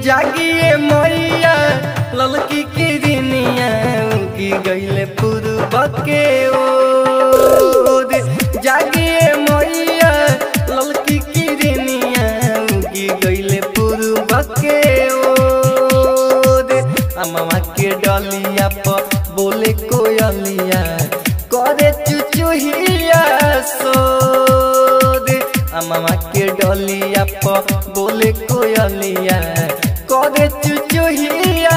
जागिए मैया ललकी किरनिया उगी गईले पूर्व के ओर जागिए मैया ललकी किरनिया उगी गईले पूर्व के ओर अम्मा के डलिया पर बोले कोयलिया करे चुचुहिया सोद अम्मा के डलिया पर बोले कोयलिया करे चुचुहिया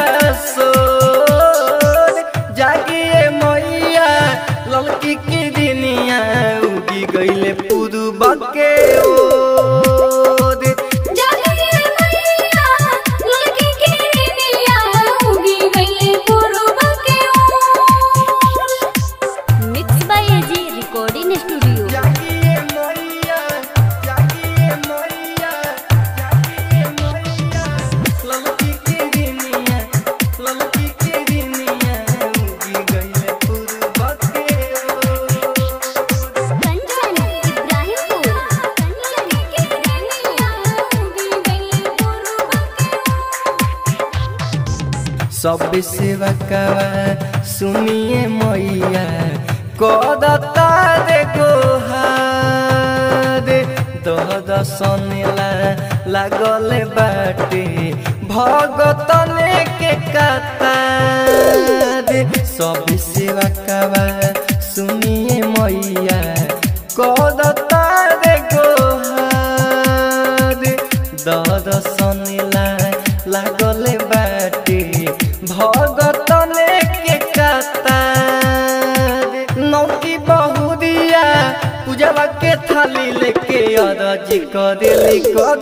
सोद जागिए मैया ललकी की दिनिया उगी गईले पूर्व के ओर जागिए मैया लड़की के निया उगी गई पूर्व के ओर mix by AG recording studio जागिए मैया जागिए मैया जागिए मैया ललकी की दिनिया ललकी की दिनिया उगी गईले पूर्व के ओर कंचन इब्राहिमपुर कंचन सब सेवा कवा सुनिए मैया कदता रे गोहार दह दसनेला लागल बाटे भगतने के कतार सब सेवा कवा सुनिए मैया कदता रे गोहार दह दसनेला लागल बाटे भगतने के कतार नौकी बहुरिया पूजवा के थाली लेके अरज करेली कर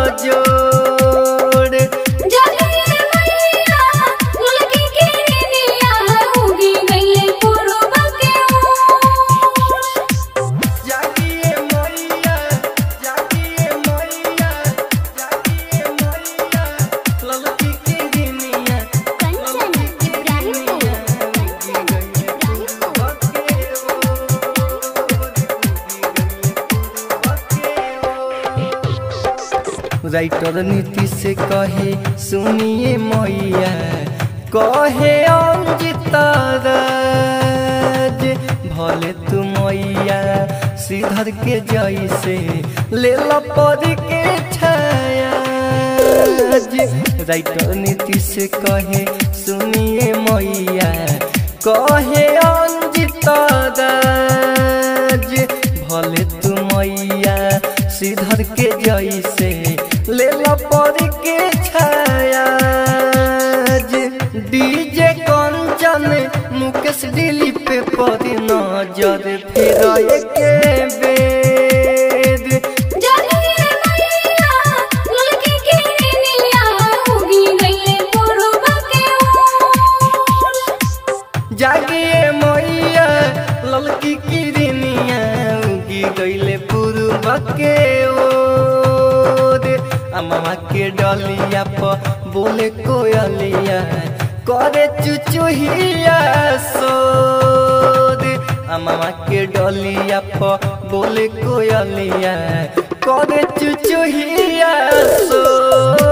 जोड़ जागिए मैया लड़की के निया उगी गई पूर्व के ओर जागिए मैया जागिए मैया जागिए मैया ललकी की दिनिया कंचन इब्राहिमपुर कंचन इब्राहिमपुर राइटर नीति से कहे सुनिए मैया कहे अंजित राज भले तू मैया श्रीधर के जैसे ले लो परी के छाया राइटर नीति से कहे सुनिए मैया कहे अंजित राज भले तू मैया श्रीधर के जैसे ले लो परी के छाया डीजे कंचन मुकेश दिली पे परी नजर फिर के बेद जागिए मैया लड़की के निया उगी गई पूर्व के ओर जागिए मैया ललकी किरनिया उगी गईले पूर्व के ओर अम्मा के डलिया पर बोले कोयलिया करे चुचुहिया सोद अम्मा के डलिया पर बोले कोयलिया करे चुचुहिया सोद